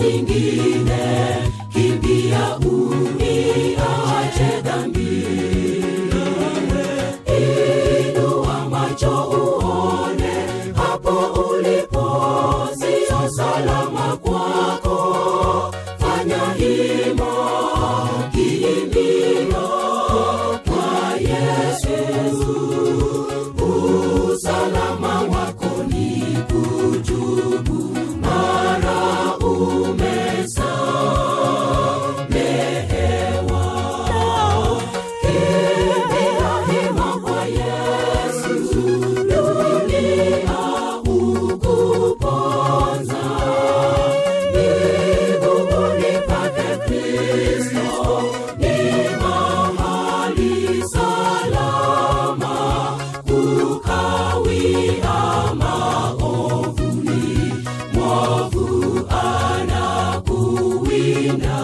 nyingine kimbia uiache dhambi inua macho uone hapo ulipo sio salama kwako fanya hima kiimbio kwa yesu usalama wako ni kujubu mara umesamehewa kimbia hima kwa yesu dunia ukuponza mbinguni pake kristo ni mahali salama kukawia maovuni mwovu anakuwinda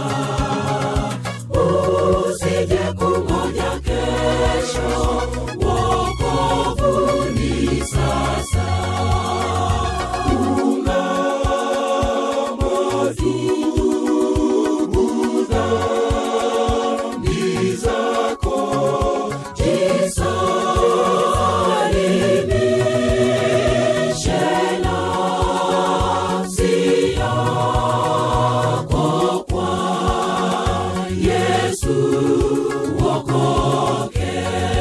usije kungoja kesho wokovu ni sasa ungama tubu dhambi zako jisalimishe nafsi yako kwa yesu wokoke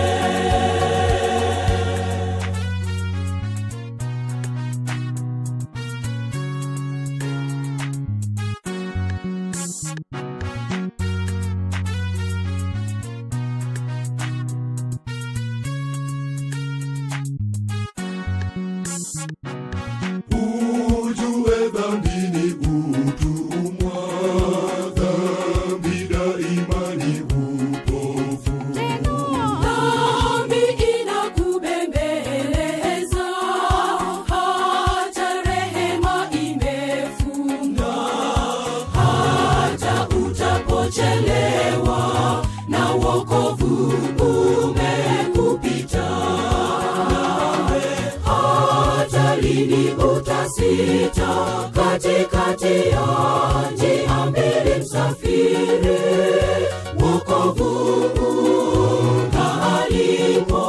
ujue dhambi ni utumwa dhambi daima ni upofu dhambi inakubembeleza hata rehema imefunga hata utapochelewa na wokovu umekupita hata lini utasita katikati ya njia mbili msafiri wokovu alipo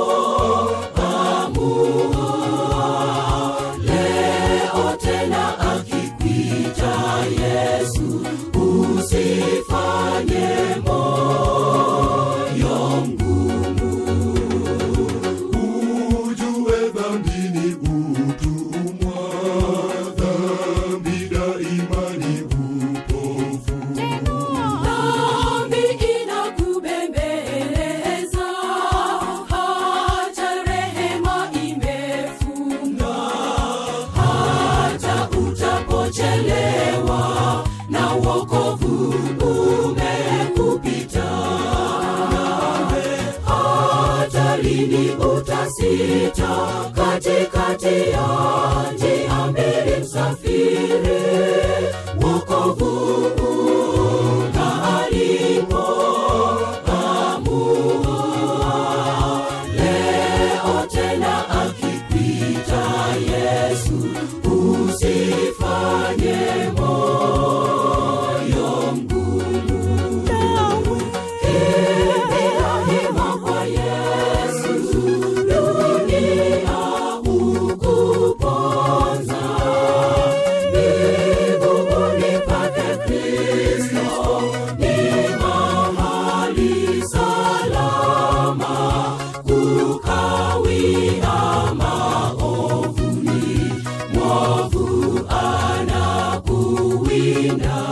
amua leo tena akikwita yesu usifanye moyo mgumu ujue dhambi ni utumwa dhambi daima ni upofu dhambi inakubembeleza hata rehema imefunga hata utapochelewa na wokovu umekupita hata lini utasita katikati ya njia mbili msafiri wokovu alipo amua leo tena akikwita yesu usifanye moyo mgumu kimbia hima kwa yesu dunia ukuponza mbinguni pake kristo ni mahali salama kukawia maovuni mwovu anakuwinda